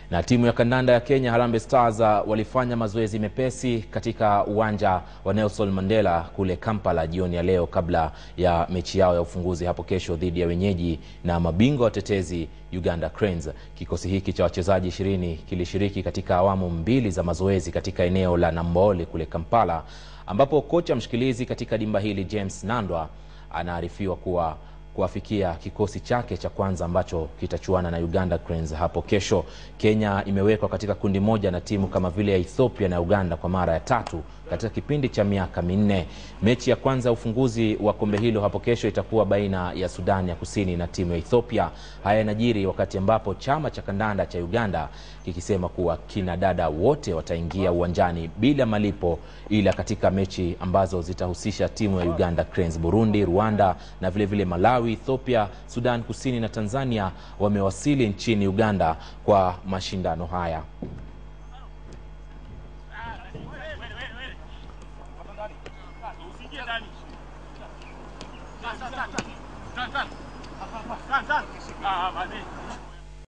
Na timu ya kandanda ya Kenya Harambee Stars walifanya mazoezi mepesi katika uwanja wa Nelson Mandela kule Kampala jioni ya leo kabla ya mechi yao ya ufunguzi hapo kesho dhidi ya wenyeji na mabingwa watetezi Uganda Cranes. Kikosi hiki cha wachezaji ishirini kilishiriki katika awamu mbili za mazoezi katika eneo la Nambole kule Kampala, ambapo kocha mshikilizi katika dimba hili James Nandwa anaarifiwa kuwa kuafikia kikosi chake cha kwanza ambacho kitachuana na Uganda Cranes hapo kesho. Kenya imewekwa katika kundi moja na timu kama vile ya Ethiopia na Uganda kwa mara ya tatu katika kipindi cha miaka minne. Mechi ya kwanza ya ufunguzi wa kombe hilo hapo kesho itakuwa baina ya Sudan ya Kusini na timu ya Ethiopia. Haya yanajiri wakati ambapo chama cha kandanda cha Uganda kikisema kuwa kina dada wote wataingia uwanjani bila malipo, ila katika mechi ambazo zitahusisha timu ya Uganda Cranes. Burundi, Rwanda na vile vile Malawi, Ethiopia, Sudan Kusini na Tanzania wamewasili nchini Uganda kwa mashindano haya. Ah,